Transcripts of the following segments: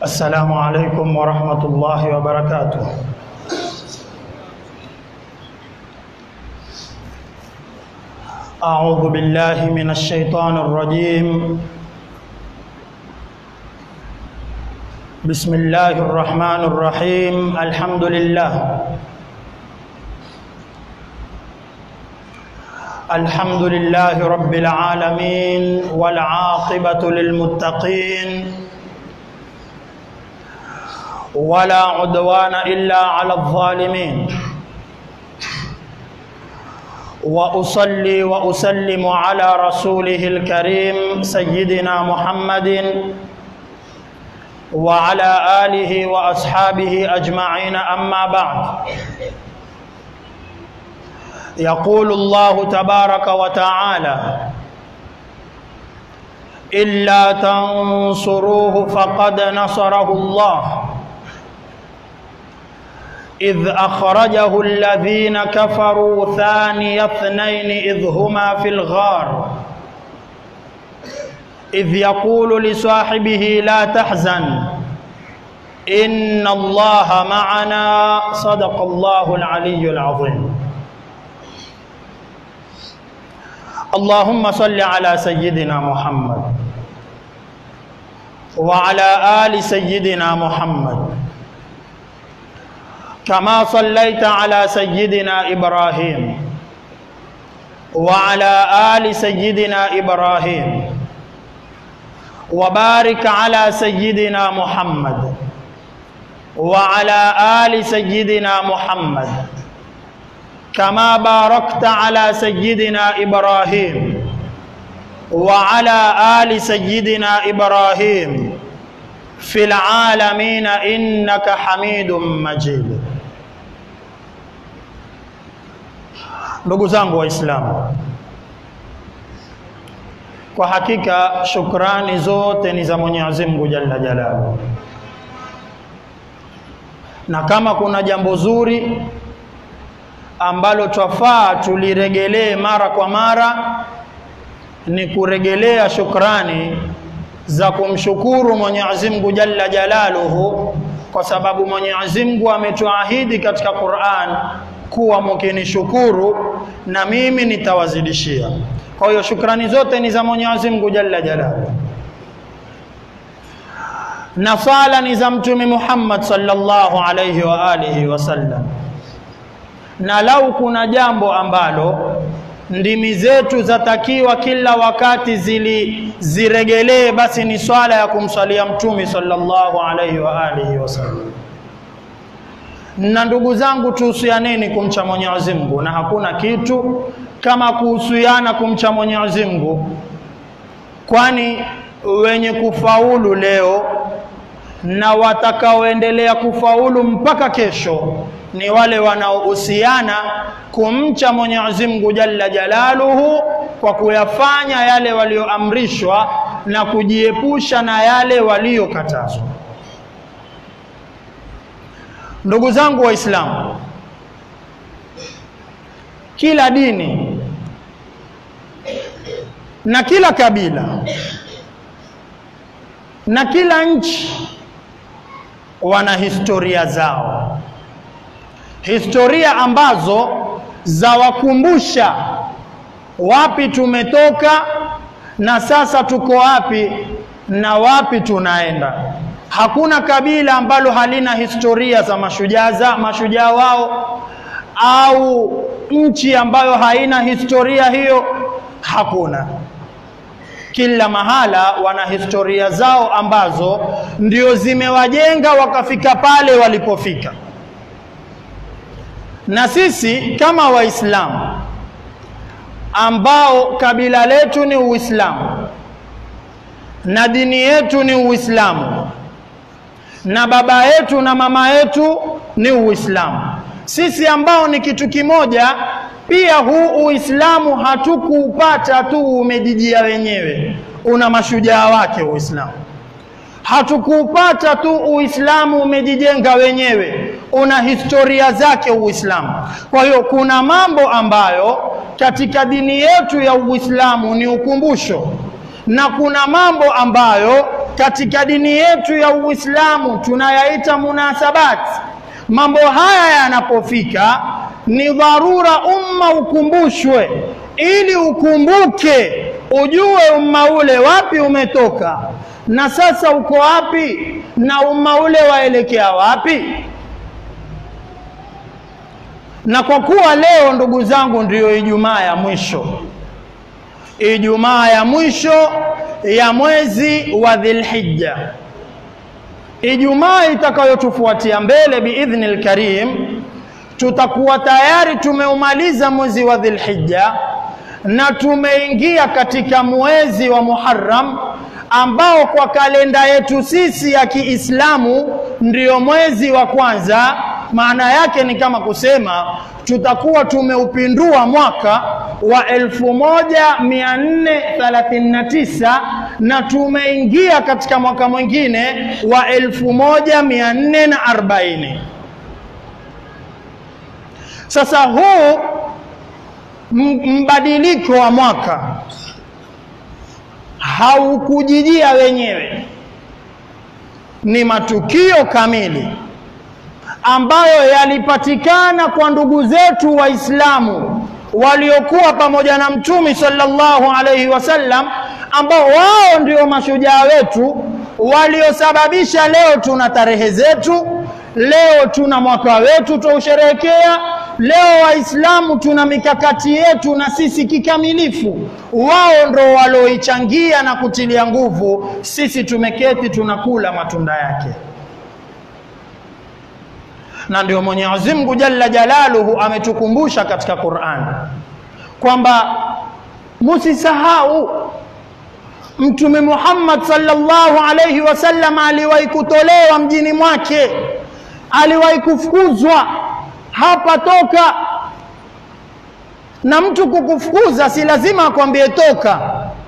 السلام عليكم ورحمة الله وبركاته أعوذ بالله من الشيطان الرجيم بسم الله الرحمن الرحيم الحمد لله الحمد لله رب العالمين والعاقبة للمتقين ولا عدوان إلا على الظالمين وأصلي وأسلم على رسوله الكريم سيدنا محمد وعلى آله وأصحابه أجمعين أما بعد يقول الله تبارك وتعالى إلا تنصروه فقد نصره الله إذ أخرجه الذين كفروا ثاني اثنين إذ هما في الغار إذ يقول لصاحبه لا تحزن إن الله معنا صدق الله العلي العظيم اللهم صل على سيدنا محمد وعلى آل سيدنا محمد كما صليت على سيدنا إبراهيم وعلى آل سيدنا إبراهيم وبارك على سيدنا محمد وعلى آل سيدنا محمد كما باركت على سيدنا إبراهيم وعلى آل سيدنا إبراهيم في العالمين إنك حميد مجيد ndugu zangu waislamu kwa hakika shukrani zote ni za mwenyezi mungu jalla jalalu na kama kuna jambo zuri ambalo twafaa tuliregelee mara kwa mara ni kuregelea shukrani za kumshukuru Mwenyezi Mungu Jalla Jalaluhu kwa sababu Mwenyezi Mungu ametuahidi katika Qur'an kuwa mkinishukuru na mimi nitawazidishia. Kwa hiyo shukrani zote ni za Mwenyezi Mungu Jalla Jalaluhu. Na sala ni za Mtume Muhammad sallallahu alayhi wa alihi wasallam. Na lau kuna jambo ambalo ndimi zetu zatakiwa kila wakati zili ziregelee basi ni swala ya kumswalia mtume sallallahu alaihi wa alihi wasallam na ndugu zangu tuhusianeni kumcha Mwenyezi Mungu na hakuna kitu kama kuhusiana kumcha Mwenyezi Mungu kwani wenye kufaulu leo na watakaoendelea kufaulu mpaka kesho ni wale wanaohusiana kumcha Mwenyezi Mungu Jalla Jalaluhu kwa kuyafanya yale walioamrishwa na kujiepusha na yale waliokatazwa. Ndugu zangu Waislamu, kila dini na kila kabila na kila nchi wana historia zao historia ambazo zawakumbusha wapi tumetoka na sasa tuko wapi na wapi tunaenda. Hakuna kabila ambalo halina historia za mashujaa za mashujaa wao au nchi ambayo haina historia hiyo, hakuna. Kila mahala wana historia zao ambazo ndio zimewajenga wakafika pale walipofika na sisi kama waislamu ambao kabila letu ni uislamu na dini yetu ni uislamu na baba yetu na mama yetu ni uislamu sisi ambao ni kitu kimoja pia huu uislamu hatukuupata tu umejijia wenyewe una mashujaa wake uislamu hatukuupata tu uislamu umejijenga wenyewe una historia zake uislamu kwa hiyo kuna mambo ambayo katika dini yetu ya uislamu ni ukumbusho na kuna mambo ambayo katika dini yetu ya Uislamu tunayaita munasabat. Mambo haya yanapofika, ni dharura umma ukumbushwe, ili ukumbuke, ujue umma ule wapi umetoka na sasa uko wapi, na umma ule waelekea wapi. Na kwa kuwa leo, ndugu zangu, ndiyo Ijumaa ya mwisho Ijumaa ya mwisho ya mwezi wa Dhilhijja, Ijumaa itakayotufuatia mbele biidhnil karim, tutakuwa tayari tumeumaliza mwezi wa Dhilhijja na tumeingia katika mwezi wa Muharram ambao kwa kalenda yetu sisi ya Kiislamu ndiyo mwezi wa kwanza. Maana yake ni kama kusema tutakuwa tumeupindua mwaka wa 1439 na tumeingia katika mwaka mwingine wa 1440. Sasa huu mbadiliko wa mwaka haukujijia wenyewe, ni matukio kamili ambayo yalipatikana kwa ndugu zetu Waislamu waliokuwa pamoja na Mtume sallallahu alaihi wasallam, ambao wao ndio mashujaa wetu waliosababisha leo tuna tarehe zetu, leo tuna mwaka wetu tuusherehekea, leo Waislamu tuna mikakati yetu na sisi kikamilifu. Wao ndo walioichangia na kutilia nguvu, sisi tumeketi tunakula matunda yake na ndio Mwenyezi Mungu Jalla Jalaluhu ametukumbusha katika Qur'an kwamba musisahau Mtume Muhammad sallallahu alayhi wasallam aliwahi kutolewa mjini mwake, aliwahi kufukuzwa hapa toka. Na mtu kukufukuza si lazima akwambie toka,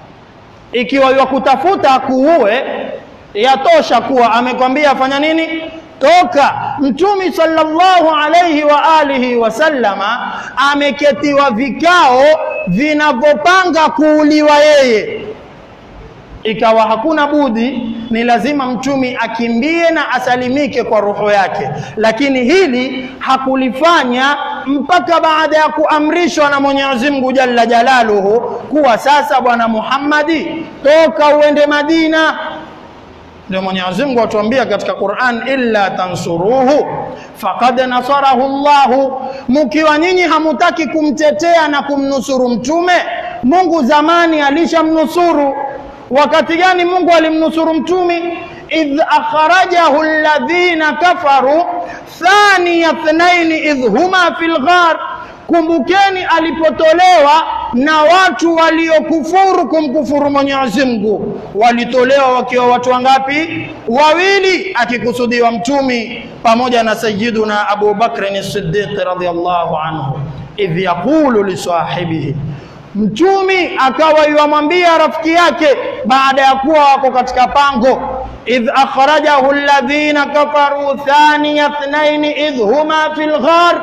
ikiwa yakutafuta akuue, yatosha kuwa amekwambia fanya nini toka. Mtume sallallahu alayhi wa alihi wasallama ameketiwa vikao vinavyopanga kuuliwa yeye, ikawa hakuna budi, ni lazima mtume akimbie na asalimike kwa roho yake, lakini hili hakulifanya mpaka baada ya kuamrishwa na Mwenyezi Mungu Jalla Jalaluhu kuwa sasa, bwana Muhammadi, toka uende Madina. Ndio Mwenyezi Mungu atuambia katika Qur'an, illa tansuruhu faqad nasarahu Allahu, mkiwa nyinyi hamutaki kumtetea na kumnusuru mtume, Mungu zamani alishamnusuru. Wakati gani Mungu alimnusuru mtume? idh akhrajahu alladhina kafaru thaniya thnaini idh huma fil ghar Kumbukeni alipotolewa na watu waliokufuru kumkufuru Mwenyezi Mungu, walitolewa wakiwa watu wangapi? Wawili, akikusudiwa mtumi pamoja na Sayyiduna Abu Bakr as-Siddiq radhiyallahu anhu, idh yaqulu li sahibihi, mtumi akawa yuamwambia rafiki yake baada ya kuwa wako katika pango, idh akhrajahu alladhina kafaru thaniya thnaini idh huma fil ghar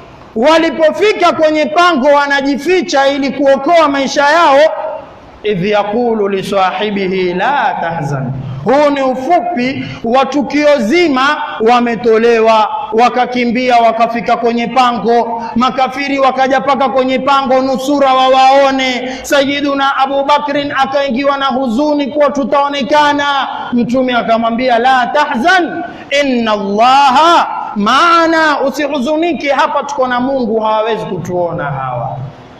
walipofika kwenye pango wanajificha ili kuokoa maisha yao. idh yaqulu lisahibihi la tahzan. Huu ni ufupi wa tukio zima. Wametolewa wakakimbia, wakafika kwenye pango, makafiri wakaja paka kwenye pango nusura wawaone. Sayyiduna Abu Bakrin akaingiwa na huzuni kuwa tutaonekana. Mtume akamwambia la tahzan inna Allaha maana, usihuzunike, hapa tuko na Mungu, hawawezi kutuona hawa.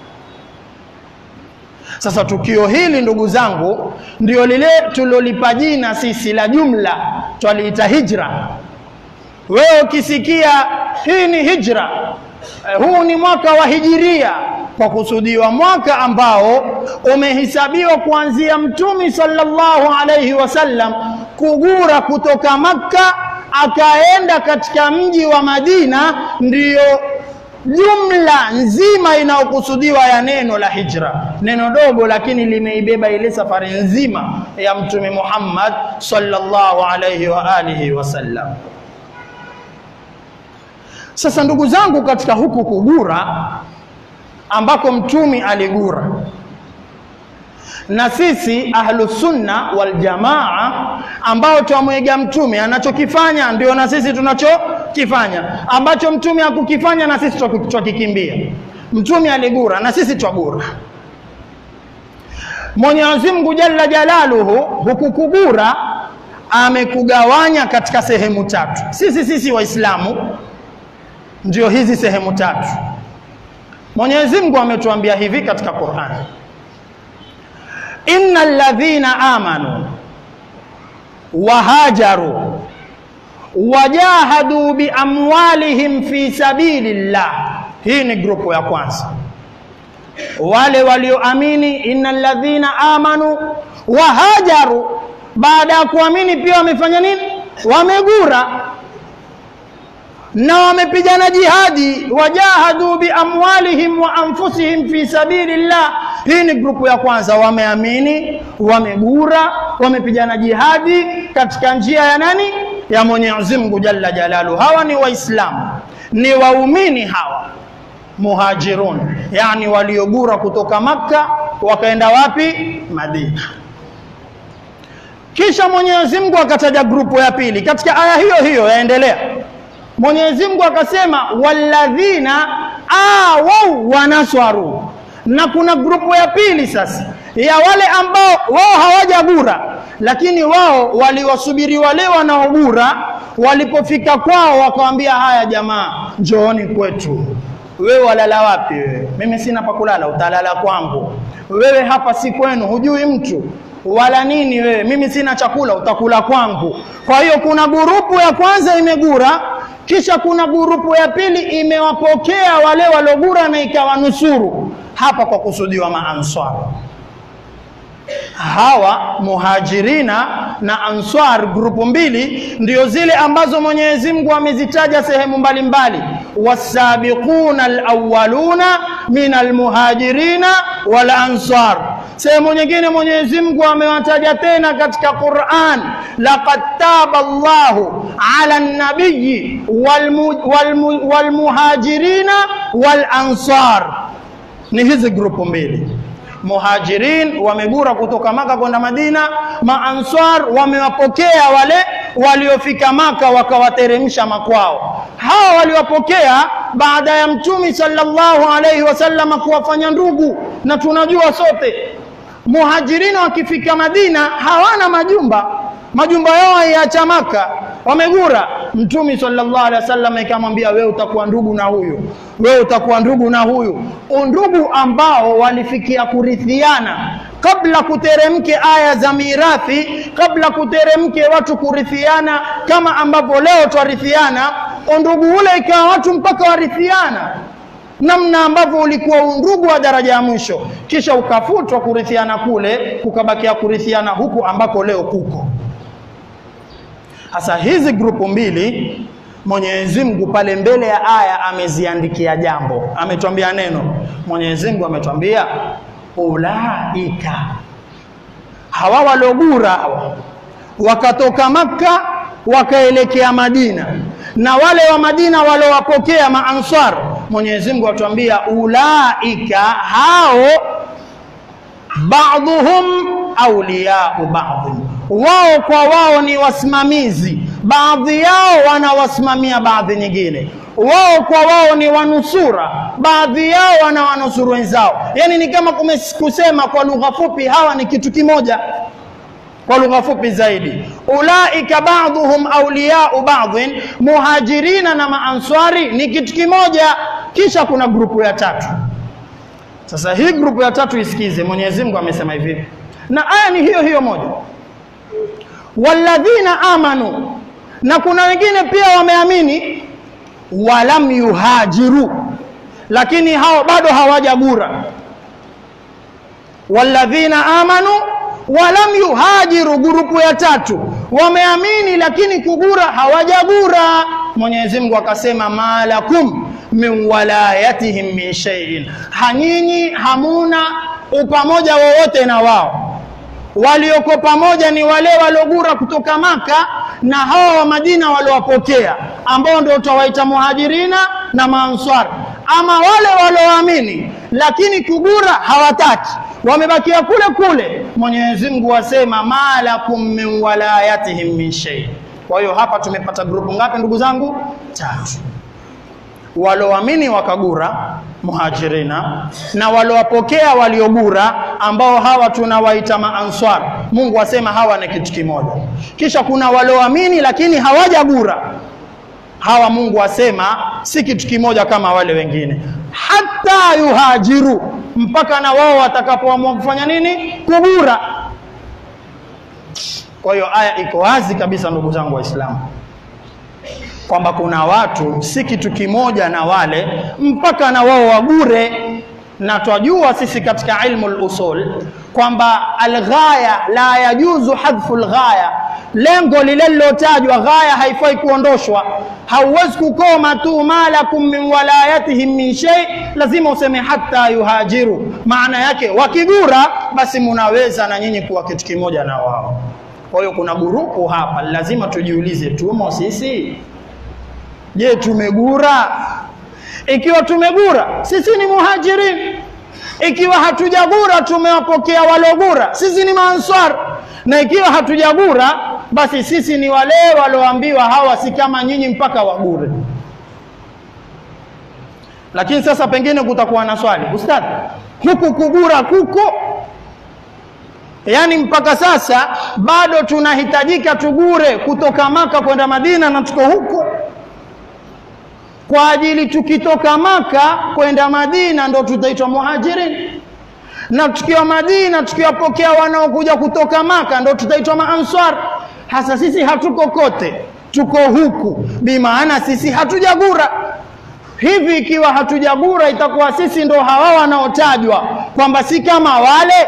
Sasa tukio hili ndugu zangu, ndio lile tulilolipa jina sisi la jumla, twaliita hijra. Wewe ukisikia hii ni hijra, eh, huu ni mwaka wa hijiria, kwa kusudiwa mwaka ambao umehesabiwa kuanzia Mtume sallallahu alaihi wasallam kugura kutoka Makka akaenda katika mji wa Madina, ndiyo jumla nzima inayokusudiwa ya neno la hijra. Neno dogo, lakini limeibeba ile safari nzima ya Mtume Muhammad sallallahu alaihi wa alihi wasallam. Sasa ndugu zangu, katika huku kugura ambako mtume aligura na sisi ahlusunna waljamaa ambao twamwiga mtume anachokifanya ndio na sisi tunachokifanya ambacho mtume hakukifanya na sisi twakikimbia mtume aligura na sisi twagura Mwenyezi Mungu Jalla Jalaluhu hukukugura amekugawanya katika sehemu tatu. Sisi sisi Waislamu ndio hizi sehemu tatu. Mwenyezi Mungu ametuambia hivi katika Qur'an, innal ladhina amanu wahajaru wajahadu biamwalihim fi sabilillah. Hii ni grupu ya kwanza wale walioamini innal ladhina amanu wahajaru baada ya kuamini pia wamefanya nini wamegura na wamepigana jihadi wajahadu biamwalihim wa anfusihim fi sabilillah hii ni grupu ya kwanza wameamini wamegura wamepigana jihadi katika njia ya nani ya Mwenyezi Mungu Jalla Jalalu hawa ni waislamu ni waumini hawa muhajirun yani waliogura kutoka Makka wakaenda wapi Madina kisha Mwenyezi Mungu akataja grupu ya pili katika aya hiyo hiyo yaendelea Mwenyezi Mungu akasema walladhina awau wanaswaru na kuna grupu ya pili sasa ya wale ambao wao hawajagura lakini wao waliwasubiri wale wanaogura walipofika kwao wakawambia haya jamaa njooni kwetu wewe walala wapi wewe mimi sina pa kulala utalala kwangu wewe hapa si kwenu hujui mtu wala nini wewe mimi sina chakula utakula kwangu kwa hiyo kuna gurupu ya kwanza imegura kisha kuna gurupu ya pili imewapokea wale walogura na ikawanusuru hapa kwa kusudiwa maanswar hawa muhajirina na answar grupu mbili ndio zile ambazo Mwenyezi Mungu amezitaja sehemu mbalimbali wasabiquna alawwaluna min almuhajirina wal ansar sehemu nyingine Mwenyezi Mungu amewataja tena katika Qur'an laqad taba Allahu ala an-nabiyyi wal muhajirina wal ansar ni hizi grupu mbili muhajirin wamegura kutoka maka kwenda Madina, maanswar wamewapokea wale waliofika maka wakawateremsha makwao. Hawa waliwapokea baada ya Mtume sallallahu alaihi wasallam kuwafanya ndugu, na tunajua sote muhajirin wakifika Madina hawana majumba, majumba yao yaacha Maka, wamegura. Mtume sallallahu alaihi wasallam ikamwambia, wewe utakuwa ndugu na huyu, wewe utakuwa ndugu na huyu, undugu ambao walifikia kurithiana kabla kuteremke aya za mirathi, kabla kuteremke watu kurithiana kama ambavyo leo twarithiana. Undugu ule ikawa watu mpaka warithiana namna ambavyo ulikuwa undugu wa daraja ya mwisho, kisha ukafutwa kurithiana kule, kukabakia kurithiana huku ambako leo kuko. Sasa hizi grupu mbili Mwenyezi Mungu pale mbele ya aya ameziandikia jambo, ametwambia neno. Mwenyezi Mungu ametwambia ulaika, hawa walogura hawa wakatoka Makka wakaelekea Madina, na wale wa Madina walowapokea maansar, Mwenyezi Mungu atuambia ulaika, hao ba'dhuhum awliyau ba'dhin wao kwa wao ni wasimamizi, baadhi yao wanawasimamia baadhi nyingine. Wao kwa wao ni wanusura, baadhi yao wanawanusuru wenzao. Yani ni kama kusema kwa lugha fupi, hawa ni kitu kimoja. Kwa lugha fupi zaidi, ulaika ba'dhuhum awliyau ba'dhin, muhajirina na maanswari ni kitu kimoja. Kisha kuna grupu ya tatu. Sasa hii grupu ya tatu isikize, Mwenyezi Mungu amesema hivi, na aya ni hiyo hiyo moja walladhina amanu, na kuna wengine pia wameamini, walam yuhajiru, lakini hao bado hawajagura. Walladhina amanu walam yuhajiru, gurupu ya tatu wameamini, lakini kugura hawajagura. Mwenyezi Mungu akasema, malakum min walayatihim min shay'in, hanyinyi hamuna upamoja wowote na wao walioko pamoja ni wale waliogura kutoka Maka na hawa wa Madina waliowapokea ambao ndio utawaita muhajirina na maanswar. Ama wale walioamini lakini kugura hawataki, wamebakia kule kule. Mwenyezi Mungu asema malakum min walayatihim min shay. Kwa hiyo hapa tumepata grupu ngapi ndugu zangu? Tatu. Walioamini wakagura muhajirina na waliowapokea waliogura ambao hawa tunawaita maanswar. Mungu asema hawa ni kitu kimoja. Kisha kuna walioamini lakini hawajagura hawa Mungu asema si kitu kimoja kama wale wengine, hata yuhajiru, mpaka na wao watakapoamua kufanya nini? Kugura. Kwa hiyo aya iko wazi kabisa, ndugu zangu Waislamu, kwamba kuna watu si kitu kimoja na wale mpaka na wao wagure, na twajua sisi katika ilmu al-usul kwamba alghaya la yajuzu hadhfu alghaya, lengo lile lilotajwa, ghaya haifai kuondoshwa. Hauwezi kukoma tu malakum min walayatihim min shay, lazima useme hata yuhajiru. Maana yake wakigura, basi munaweza na nyinyi kuwa kitu kimoja na wao. Kwa hiyo kuna gurupu hapa, lazima tujiulize, tumo sisi? Je, tumegura? Ikiwa tumegura, sisi ni muhajirin ikiwa hatujagura tumewapokea walogura, sisi ni maanswar. Na ikiwa hatujagura, basi sisi ni wale walioambiwa hawa si kama nyinyi mpaka wagure. Lakini sasa pengine kutakuwa na swali, ustadhi, huku kugura kuko yaani mpaka sasa bado tunahitajika tugure kutoka Maka kwenda Madina na tuko huku kwa ajili tukitoka Maka kwenda Madina ndo tutaitwa muhajirin, na tukiwa Madina tukiwapokea wanaokuja kutoka Maka ndo tutaitwa maanswar. Hasa sisi hatuko kote, tuko huku, bimaana sisi hatujagura. Hivi ikiwa hatujagura, itakuwa sisi ndo hawa wanaotajwa kwamba si kama wale.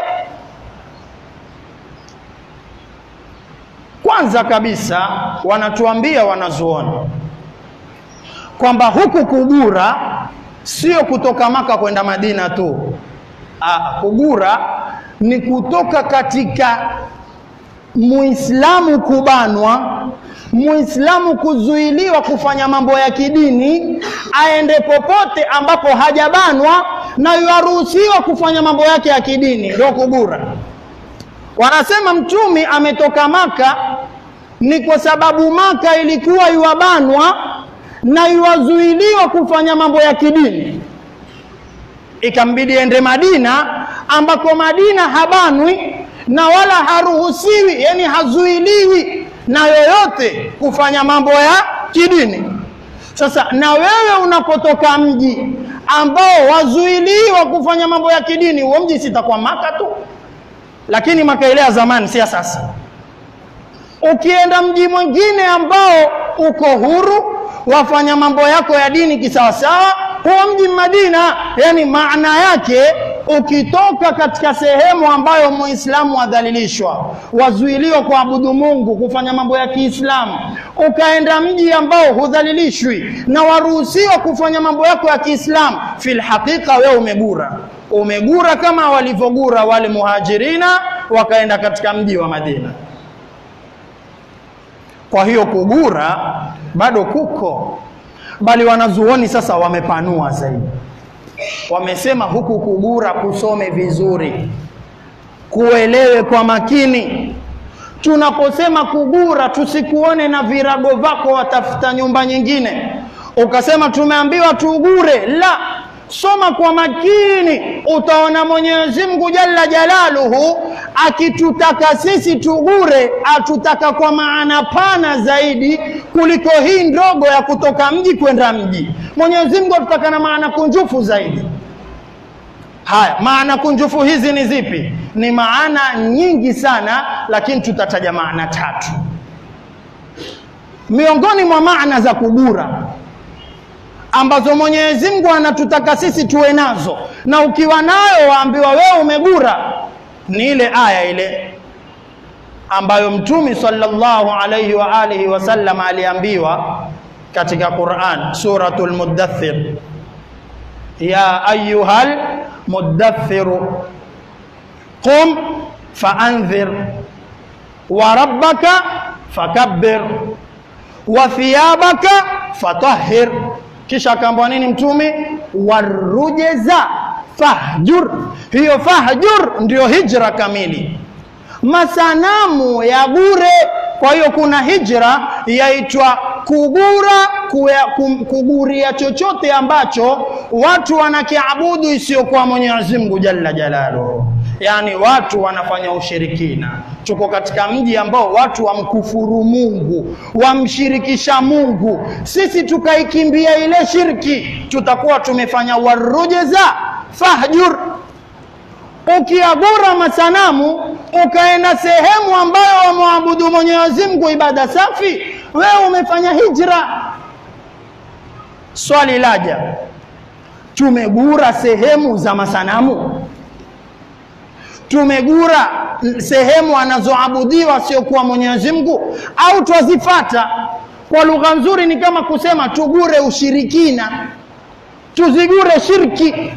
Kwanza kabisa wanatuambia wanazuoni kwamba huku kugura sio kutoka Maka kwenda Madina tu. Aa, kugura ni kutoka katika Muislamu kubanwa, Muislamu kuzuiliwa kufanya mambo ya kidini, aende popote ambapo hajabanwa na yaruhusiwa kufanya mambo yake ya kidini, ndio kugura. Wanasema Mtumi ametoka Maka ni kwa sababu Maka ilikuwa yuwabanwa na iwazuiliwa kufanya mambo ya kidini, ikambidi ende Madina, ambako Madina habanwi na wala haruhusiwi, yani hazuiliwi na yoyote kufanya mambo ya kidini. Sasa na wewe unapotoka mji ambao wazuiliwa kufanya mambo ya kidini, huo mji sitakuwa Maka tu, lakini Maka ile ya zamani, si ya sasa. Ukienda mji mwingine ambao uko huru wafanya mambo yako ya dini kisawasawa, huo mji Madina. Yani maana yake ukitoka katika sehemu ambayo muislamu wadhalilishwa, wazuiliwa kuabudu Mungu, kufanya mambo ya Kiislamu, ukaenda mji ambao hudhalilishwi na waruhusiwa kufanya mambo yako ya Kiislamu, fil haqiqa wewe umegura, umegura kama walivyogura wale muhajirina wakaenda katika mji wa Madina. Kwa hiyo kugura bado kuko, bali wanazuoni sasa wamepanua zaidi, wamesema huku kugura kusome vizuri, kuelewe kwa makini. Tunaposema kugura, tusikuone na virago vako watafuta nyumba nyingine, ukasema tumeambiwa tugure. La, soma kwa makini, utaona Mwenyezi Mungu Jalla Jalaluhu akitutaka sisi tugure, atutaka kwa maana pana zaidi kuliko hii ndogo ya kutoka mji kwenda mji. Mwenyezi Mungu atutaka na maana kunjufu zaidi. Haya, maana kunjufu hizi ni zipi? Ni maana nyingi sana, lakini tutataja maana tatu miongoni mwa maana za kugura ambazo Mwenyezi Mungu anatutaka sisi tuwe nazo, na ukiwa nayo waambiwa wewe umegura. Ni ile aya ile ambayo Mtume sallallahu alayhi wa alihi wasallam aliambiwa katika Qur'an, suratul Muddathir, ya ayyuhal muddathir qum faanzir wa rabbaka fakabbir wa thiyabaka fatahhir kisha akaambwa nini mtume warujeza fahjur. Hiyo fahjur ndio hijra kamili, masanamu ya bure. Kwa hiyo kuna hijra yaitwa kugura kuya, kum, kuguria chochote ambacho watu wanakiabudu isiyokuwa Mwenyezi Mungu jalla jalaluhu, yaani watu wanafanya ushirikina. Tuko katika mji ambao watu wamkufuru Mungu, wamshirikisha Mungu. Sisi tukaikimbia ile shirki, tutakuwa tumefanya warujeza fahjur ukiagura masanamu ukaenda sehemu ambayo wamwabudu Mwenyezi Mungu ibada safi, wewe umefanya hijra. Swali laja, tumegura sehemu za masanamu? Tumegura sehemu anazoabudiwa siokuwa Mwenyezi Mungu, au twazifata? Kwa lugha nzuri ni kama kusema tugure ushirikina, tuzigure shirki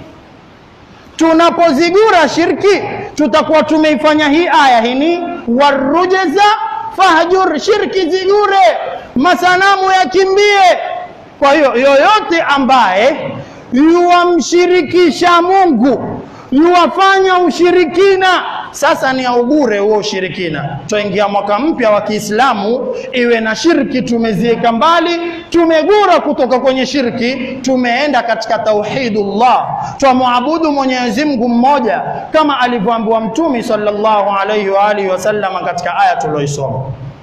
tunapozigura shirki tutakuwa tumeifanya hii aya hini warujeza fahjur, shirki zigure, masanamu yakimbie. Kwa hiyo yoyote ambaye yuwamshirikisha Mungu yuwafanya ushirikina, sasa ni augure huo ushirikina. Twaingia mwaka mpya wa Kiislamu, iwe na shirki tumeziweka mbali, tumegura kutoka kwenye shirki, tumeenda katika tauhidullah, twamwabudu Mwenyezi Mungu mmoja kama alivyoambiwa Mtume sallallahu alaihi wa alihi wasallam katika aya tulioisoma,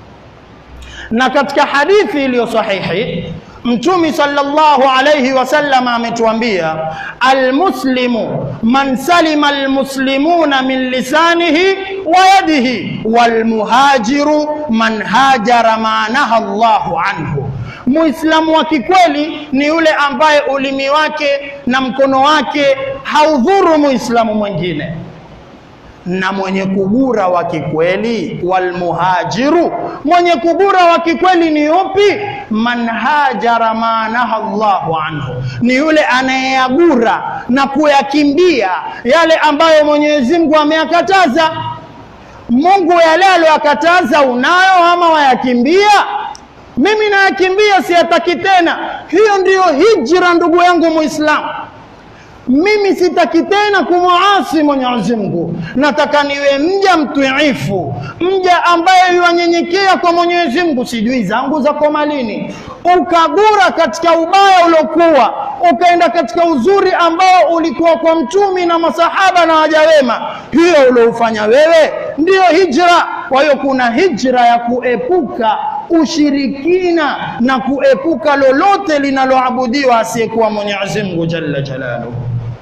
na katika hadithi iliyo sahihi Mtume sallallahu alayhi wasallam ametuambia, almuslimu man salima almuslimuna min lisanihi wa yadihi walmuhajiru man hajara ma naha Allahu anhu. Muislamu wa kikweli ni yule ambaye ulimi wake na mkono wake haudhuru muislamu mwingine na mwenye kugura wa kikweli, walmuhajiru, mwenye kugura wa kikweli ni yupi? Man hajara ma naha Allahu anhu, ni yule anayeyagura na kuyakimbia yale ambayo Mwenyezi Mungu ameyakataza. Mungu yale aliyoyakataza unayo ama wayakimbia? Mimi nayakimbia, siyataki tena. Hiyo ndiyo hijra, ndugu yangu Muislamu. Mimi sitaki tena kumwasi Mwenyezi Mungu, nataka niwe mja mtiifu, mja ambaye yuanyenyekea kwa Mwenyezi Mungu. Sijui zangu zako malini, ukagura katika ubaya uliokuwa, ukaenda katika uzuri ambao ulikuwa kwa mtumi na masahaba na waja wema, hiyo ulioufanya wewe ndiyo hijra. Kwa hiyo kuna hijra ya kuepuka ushirikina na kuepuka lolote linaloabudiwa asiyekuwa Mwenyezi Mungu jalla jalaluhu.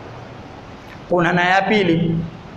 Kuna na ya pili,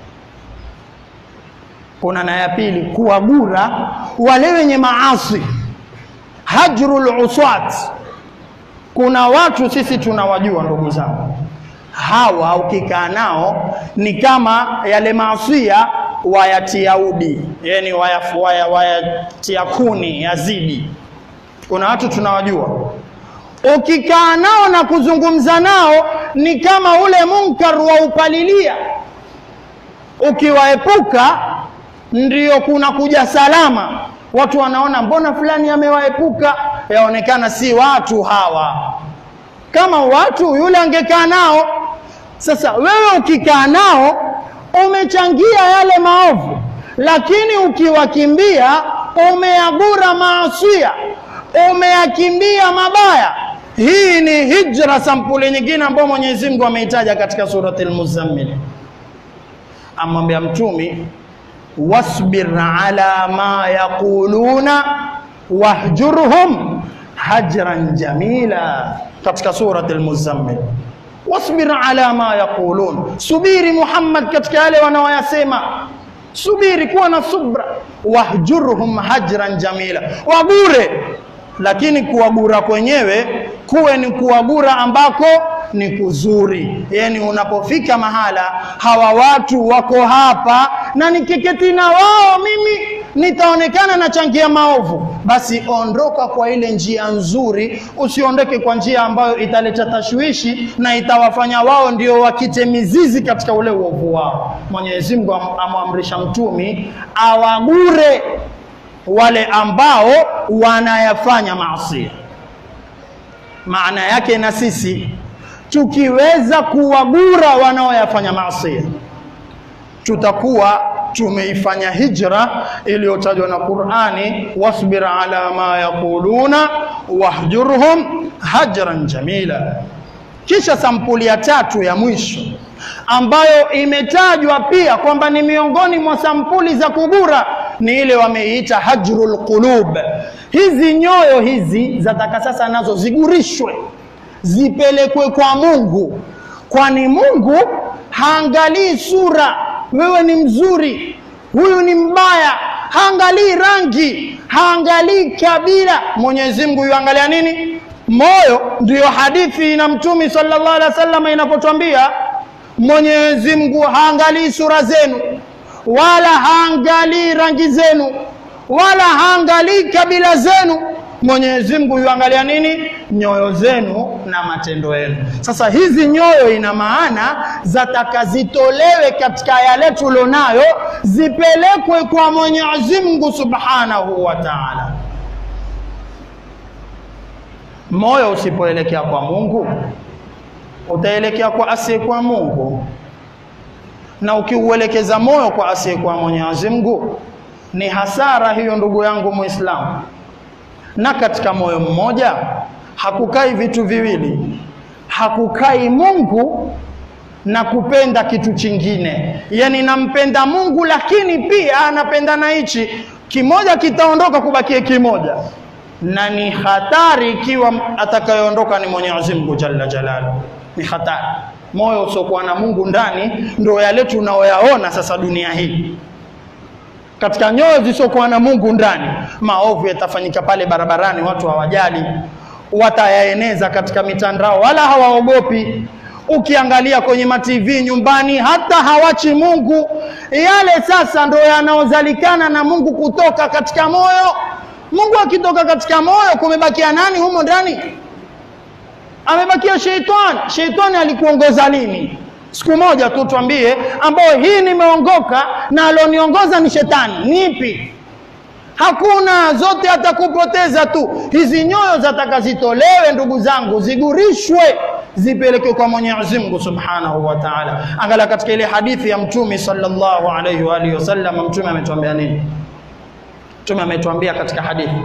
kuna na ya pili, kuwagura wale wenye maasi, hajrul uswat. Kuna watu sisi tunawajua, ndugu zangu, hawa ukikaa nao ni kama yale maasia wayatia udi, yani wayatia waya, waya kuni yazidi. Kuna watu tunawajua, ukikaa nao na kuzungumza nao ni kama ule munkar wa upalilia, ukiwaepuka ndio kuna kuja salama. Watu wanaona mbona fulani amewaepuka, yaonekana si watu hawa. Kama watu yule angekaa nao. Sasa wewe ukikaa nao umechangia yale maovu, lakini ukiwakimbia umeagura maasia, umeyakimbia mabaya. Hii ni hijra sampuli nyingine ambayo Mwenyezi Mungu ameitaja katika surati Al-Muzammil, amwambia Mtumi, wasbir ala ma yaquluna wahjurhum hajran jamila, katika surati Al-Muzammil wasbir ala ma yaqulun, subiri Muhammad katika yale wanaoyasema, subiri, kuwa na subra. Wahjurhum hajran jamila, wagure, lakini kuwagura kwenyewe kuwe ni kuwagura ambako ni kuzuri. Yani unapofika mahala hawa watu wako hapa na nikiketi na wao mimi nitaonekana nachangia maovu, basi ondoka kwa ile njia nzuri, usiondoke kwa njia ambayo italeta tashwishi na itawafanya wao ndio wakite mizizi katika ule uovu wao. Mwenyezi Mungu amwamrisha mtumi awagure wale ambao wanayafanya maasi. Maana yake na sisi tukiweza kuwagura wanaoyafanya maasi, tutakuwa tumeifanya hijra iliyotajwa na Qur'ani, wasbir ala ma yaquluna wahjurhum hajran jamila. Kisha sampuli ya tatu ya mwisho ambayo imetajwa pia kwamba ni miongoni mwa sampuli za kugura ni ile wameiita hajrul qulub. Hizi nyoyo hizi zataka sasa nazo zigurishwe, zipelekwe kwa Mungu, kwani Mungu haangalii sura, wewe ni mzuri, huyu ni mbaya, haangalii rangi, haangalii kabila. Mwenyezi Mungu yuangalia nini? Moyo. Ndiyo hadithi na Mtume sallallahu alaihi wasallam inapotwambia Mwenyezi Mungu haangalii sura zenu wala haangalii rangi zenu wala haangalii kabila zenu. Mwenyezi Mungu yuangalia nini? Nyoyo zenu na matendo yenu. Sasa hizi nyoyo, ina maana zataka zitolewe katika yale tulionayo, zipelekwe kwa Mwenyezi Mungu Subhanahu wa Ta'ala. Moyo usipoelekea kwa Mungu utaelekea kwa asiyekuwa Mungu, na ukiuelekeza moyo kwa asiyekuwa Mwenyezi Mungu ni hasara hiyo, ndugu yangu Muislamu. Na katika moyo mmoja hakukai vitu viwili, hakukai Mungu na kupenda kitu chingine. Yani nampenda Mungu lakini pia anapenda na hichi kimoja, kitaondoka kubakie kimoja, na ni hatari ikiwa atakayeondoka ni Mwenyezi Mungu jalla jalaluhu ni hatari. Moyo usiokuwa na Mungu ndani ndio yale tunaoyaona sasa dunia hii. Katika nyoyo zisizokuwa na Mungu ndani, maovu yatafanyika pale barabarani, watu hawajali, watayaeneza katika mitandao, wala hawaogopi. Ukiangalia kwenye mativi nyumbani, hata hawachi Mungu. Yale sasa ndio yanaozalikana na Mungu kutoka katika moyo. Mungu akitoka katika moyo, kumebakia nani humo ndani? amebakia sheitani. Sheitani alikuongoza lini? Siku moja tu twambie, ambayo hii nimeongoka na alioniongoza ni shetani. Nipi? Hakuna, zote atakupoteza tu. Hizi nyoyo zataka zitolewe, ndugu zangu, zigurishwe, zipelekwe kwa Mwenyezi Mungu Subhanahu wa Ta'ala. Angalia katika ile hadithi ya Mtume sallallahu alayhi wa alihi wasallam, Mtume ametuambia nini? Mtume ametuambia katika hadithi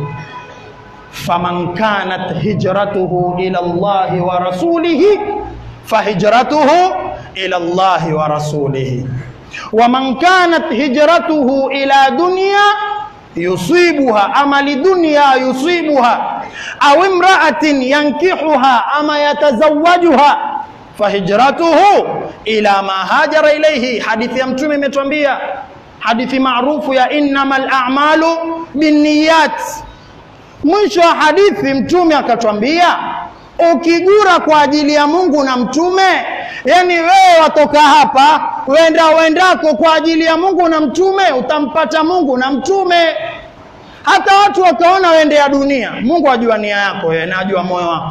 faman kanat hijratuhu ila Allahi wa rasulihi fahijratuhu ila Allahi wa rasulihi wa man kanat hijratuhu ila dunya yusibuha ama lidunya yusibuha au imra'atin yankihuha ama yatazawajuha fahijratuhu ila ma hajara ilayhi. Hadithi ya Mtume imetuambia, hadithi maarufu ya innamal a'malu binniyat Mwisho wa hadithi Mtume akatwambia, ukigura kwa ajili ya Mungu na Mtume, yani wewe watoka hapa wenda wendako kwa ajili ya Mungu na Mtume, utampata Mungu na Mtume. Hata watu wakaona wende ya dunia, Mungu ajua nia yako wewe na ajua moyo wako.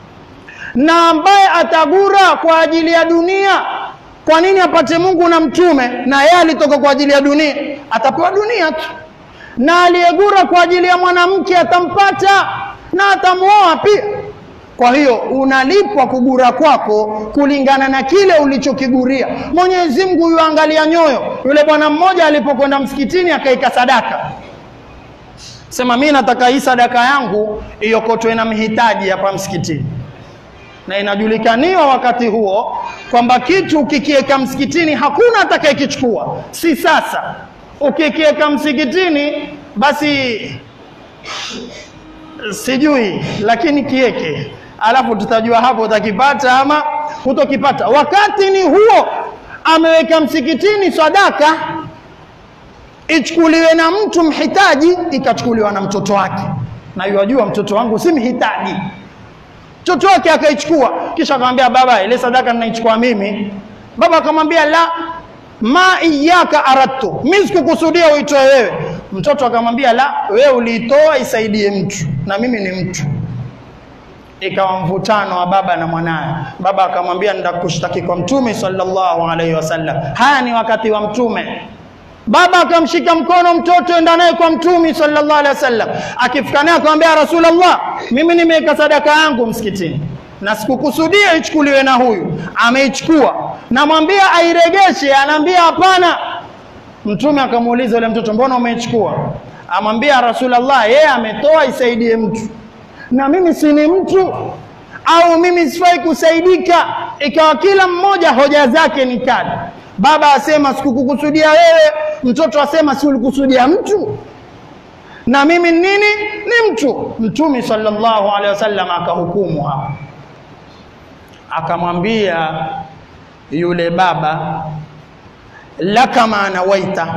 Na ambaye atagura kwa ajili ya dunia, kwa nini apate Mungu na Mtume? Na yeye alitoka kwa ajili ya dunia, atapewa dunia tu na aliyegura kwa ajili ya mwanamke atampata na atamuoa pia. Kwa hiyo unalipwa kugura kwako kulingana na kile ulichokiguria. Mwenyezi Mungu yuangalia nyoyo. Yule bwana mmoja alipokwenda msikitini akaika sadaka, sema mimi nataka hii sadaka yangu iokotwe na mhitaji hapa msikitini, na inajulikaniwa wakati huo kwamba kitu ukikiweka msikitini hakuna atakayekichukua, si sasa ukikiweka msikitini basi sijui, lakini kieke, alafu tutajua hapo utakipata ama hutokipata. Wakati ni huo, ameweka msikitini sadaka ichukuliwe na mtu mhitaji, ikachukuliwa na mtoto wake, na yajua mtoto wangu si mhitaji. Mtoto wake akaichukua, kisha akamwambia baba, ile sadaka ninaichukua mimi. Baba akamwambia la ma iyaka aradtu, mimi sikukusudia uitoe wewe. Mtoto akamwambia la, wewe uliitoa isaidie mtu na mimi ni mtu. Ikawa mvutano wa baba na mwanaye. Baba akamwambia ndakushtaki kwa Mtume sallallahu alaihi wasallam. Haya ni wakati wa Mtume. Baba akamshika mkono mtoto, enda naye kwa Mtume sallallahu alaihi wasallam. Akifika naye akamwambia Rasulullah, mimi nimeweka sadaka yangu msikitini na sikukusudia ichukuliwe na huyu, ameichukua. Namwambia airegeshe, anaambia hapana. Mtume akamuuliza yule mtoto, mbona umeichukua? Amwambia Rasulullah, yeye ametoa isaidie mtu, na mimi si ni mtu au mimi sifai kusaidika? Ikawa kila mmoja hoja zake ni kali. Baba asema sikukukusudia wewe, mtoto asema si ulikusudia mtu, na mimi nini? Ni mtu. Mtume sallallahu alaihi wasallam akahukumu hapo, akamwambia yule baba, laka maana waita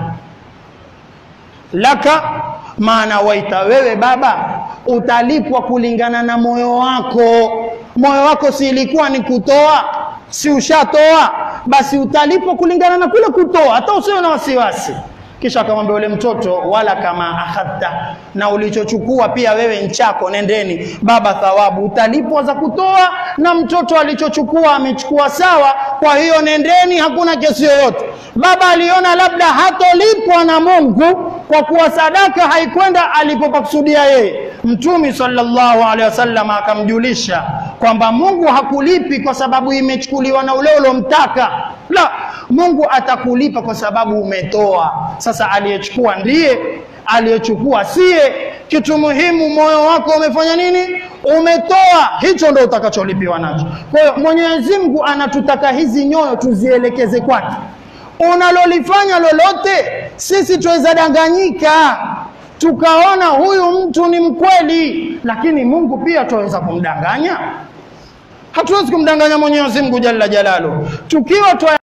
laka maana waita, wewe baba utalipwa kulingana na moyo wako. Moyo wako si ilikuwa ni kutoa, si ushatoa? Basi utalipwa kulingana na kule kutoa, hata usiwe na wasiwasi. Kisha akamwambia yule mtoto, wala kama akhadta, na ulichochukua pia wewe nchako, nendeni baba, thawabu utalipwa za kutoa, na mtoto alichochukua amechukua sawa, kwa hiyo nendeni, hakuna kesi yoyote. Baba aliona labda hatolipwa na Mungu kwa kuwa sadaka haikwenda alipopakusudia yeye. Mtume sallallahu alaihi wasallam akamjulisha kwamba Mungu hakulipi kwa sababu imechukuliwa na ule ulomtaka, la, Mungu atakulipa kwa sababu umetoa. Sasa aliyechukua ndiye aliyechukua siye. Kitu muhimu, moyo wako umefanya nini? Umetoa, hicho ndo utakacholipiwa nacho. Kwa hiyo Mwenyezi Mungu anatutaka hizi nyoyo tuzielekeze kwake. Unalolifanya lolote, sisi tuweza danganyika tukaona huyu mtu ni mkweli, lakini Mungu pia tuweza kumdanganya. Hatuwezi kumdanganya Mwenyezi Mungu jalla jalalu tukiwa